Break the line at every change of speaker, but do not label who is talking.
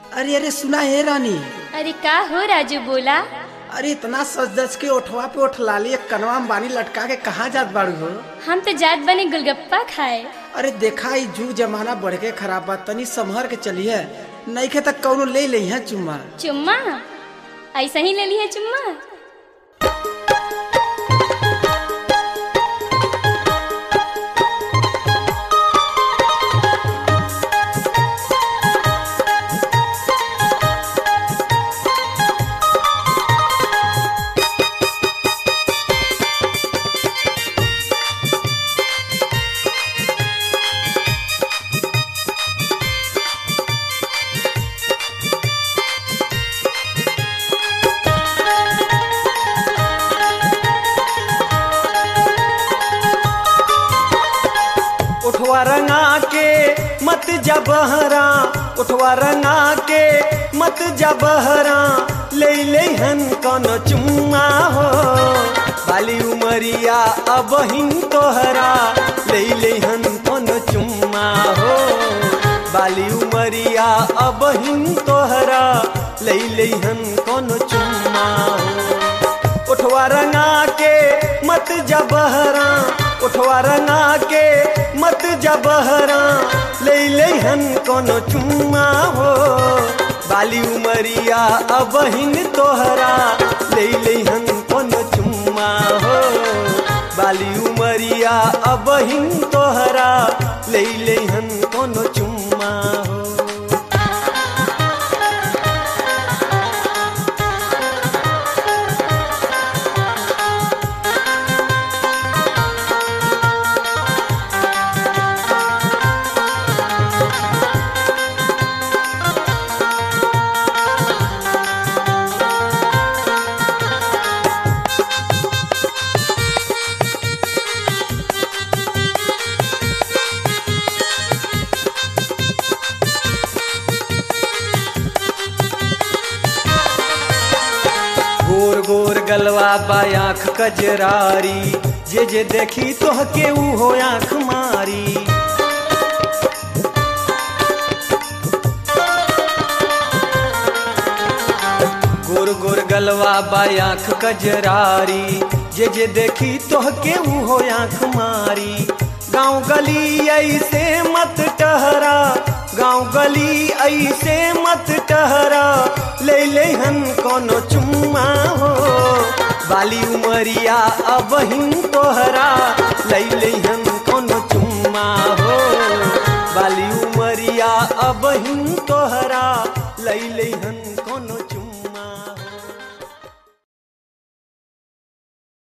अरे अरे सुना है रानी
अरे का हो राजू बोला
अरे इतना सज दस के ओठवा पे ओठ लाली एक कनवा में बानी लटका के कहाँ जात बाड़ू हो
हम तो जात बने गुलगप्पा खाए
अरे देखा ई जुग जमाना बढ़ के खराब बा तनी संभर के चलिए नहीं के तक कौनो ले ली है चुम्मा
चुम्मा ऐसा ही ले ली है चुम्मा
उठवा रंगा के मत जबहरा उठवा रंगा के मत जबहरा ले ले हन कन चुम्मा हो बाली उमरिया अब हिन तोहरा ले ले हन कन चुम्मा हो बाली उमरिया अब हिन तोहरा ले ले हन कन चुम्मा हो उठवा रंगा के मत जबहरा उठवा रंगा के मत जबहरा ले ले हन कोनो चुम्मा हो बाली उमरिया अब हिन तोहरा ले ले हन कोनो चुम्मा हो बाली उमरिया अब हिन तोहरा ले ले हन कोनो चुम्मा हो गोर गोर गलवा बा आँख कजरारी जे जे देखी तोह के ऊ हो आँख मारी गोर गोर गलवा बा आँख कजरारी जे जे देखी तोह के ऊ हो आँख मारी गाँव गली ऐसे मत टहरा गाँव गली ऐसे मत टहरा ले ले हन कोनो चुम्मा हो बाली उमरिया अब हिन तोहरा ले ले हन कोनो चुम्मा हो बाली उमरिया अब हिन तोहरा ले ले हन कोनो चुम्मा